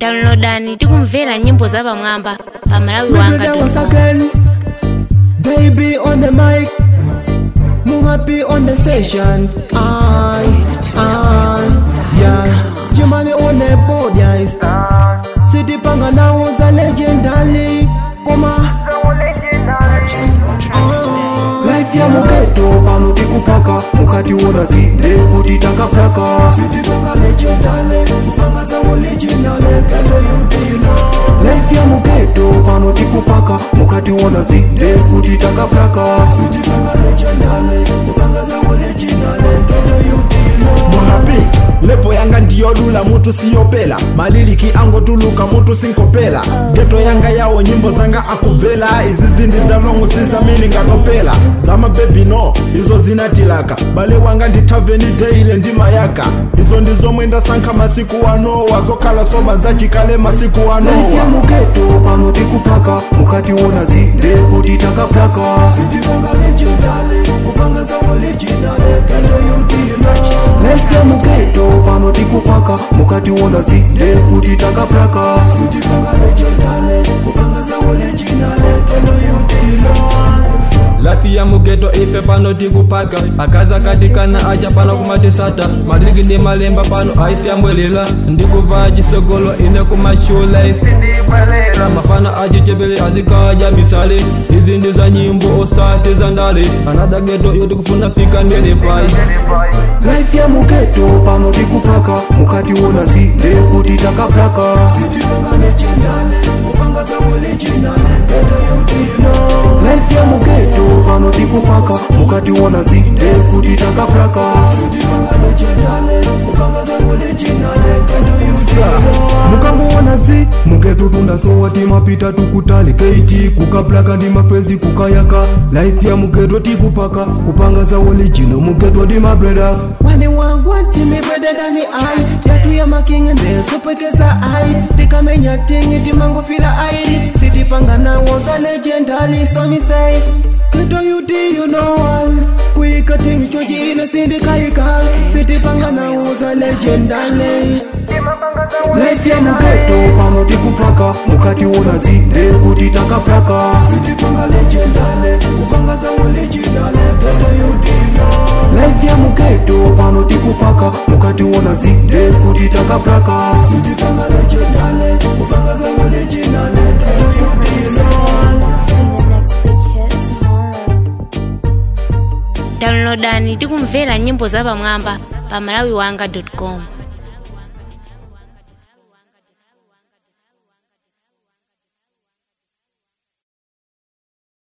downloadani tikumvera nyimbo zapamwamba pa malawi We do wanga that once again. They be on the mic. Move happy on the session. I, I, yeah. Jimani on the board, yes. City Panga now was a legendary. Koma. life ya mugeto pano tikupaka mukati wona zinde kuti takapyaka life ya mugeto pano tikupaka mukati wona zinde kuti takapyaka monapi levo yanga ndiyodula mutu siyopela maliliki angotuluka mutu sinkopela geto yanga yawo nyimbo zanga akubvela izi zindi zalongo sizamini ngatopela zamabebi no izo zinatilaka bale wanga ndithaveni deile ndimayaka izo ndizomwe ndasankha masiku ano wazokhala soba zachikale masiku life ya anowa mugeto pano tikupaka mukati wona zinde kuti takapyaka life ya mugeto pano tikupaka mukati wona zinde kuti takapyaka lafi ya mugeto ife pano tikupaka akaza katikana aja pano kumatisata maliliki ndi malemba pano aisi yambwelela ndikuva chisogolo ine kumashula isi ndibwelela mafana achichepele azikaja misale izi ndi za nyimbo osati za ndale anada geto yoti kufuna fika ndele pai life ya mugeto pano tikupaka mukati wona zinde kuti takapyaka life ya mugeto pano tikupaka mukati wona zinde kuti takapyaka mukangoona zi mugeto tundasowa timapita tukutali keiti kukaplaka ndi mafezi kukayaka life ya mugeto tikupaka kupanga za olijino mugeto ndi mabreda wani wagwanti mibrededani ai yatu ya makingi ndesupekeza ai tikamenya tingi timangofila ai sitipanga nawo za legendali somisei Keto you do you know all Kuika tingi choji ina sindikaika Sitipanga nawo za legendali life ya mugeto pano tikupaka mukati wona zinde kuti takapyaka life ya mugeto pano tikupaka mukati wona zinde kuti takapyaka downloadani tikumvera nyimbo zapamwamba pa malawi wanga com